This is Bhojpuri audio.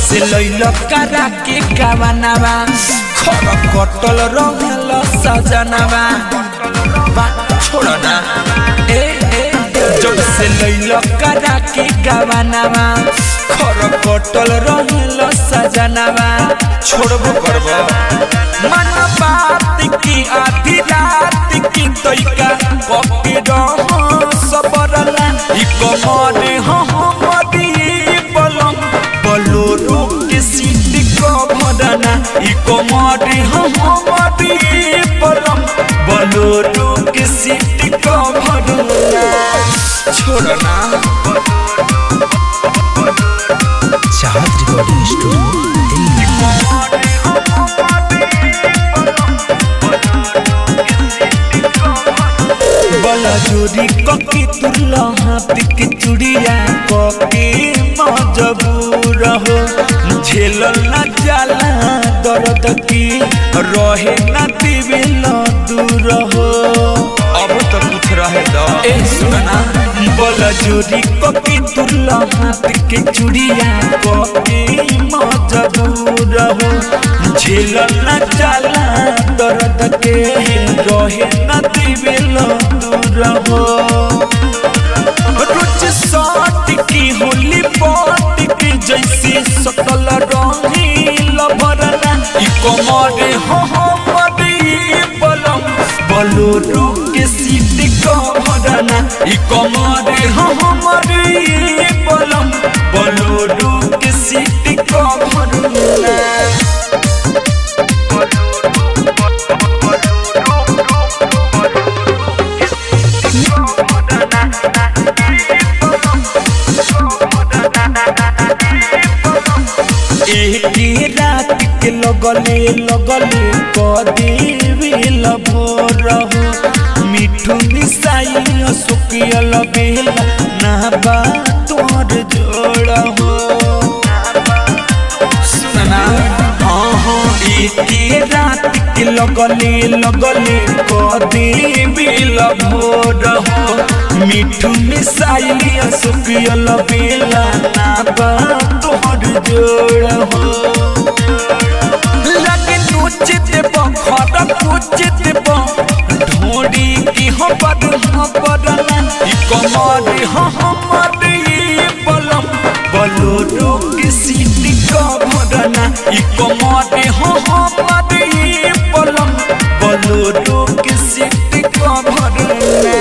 से लैल करा के कावनावा खर कटल रहल सजनावा बा छोड़ ना ए ए जब से लैल करा के कावनावा खर कटल रहल सजनावा छोड़बो करबो मन बात की आधी रात की तोइका कपी रह सबरला ई कमरे हमरी बलम बलोरो के सीट कभरना ई कमरे हमरी बलम बलोरो के सीट कभरना छोड़ना चाहत रिकॉर्डिंग स्टूडियो दिल्ली बला जोरी कके तुरला हाथ के चुड़िया कके मजबूर हो झेलल न जाला दर्द की रहे न दिविल दूर हो अब तो कुछ रहे दो ए सुना बला जोरी कके तुरला हाथ के चुड़िया कके मजबूर हो झेलल न जाला दर्द के रहे न दिविल दूर हो रोज साट की होली पाट की जैसे सकल रंगील भरना ई कमरे हो हमरी बलम बलोरू के सीट का भरना ई कमरे हो हमरी बलम बलोरू के सीट का भरना एक रात के लगले लगले कदेविल भोर हो मिठू मिसाई सुकियल बेला ना बा तोर जोड़ हो सुनना हाँ हाँ एक रात के लगले लगले कदेविल भोर हो मिठू मिसाई सुकियल बेला ना बा तोर जोड़ हो लगे नोच देब घर पूछ देब ढोड़ी की हबर हबरना ई कमर हमर ई बलम बलोरो के सीट का भरना ई कमर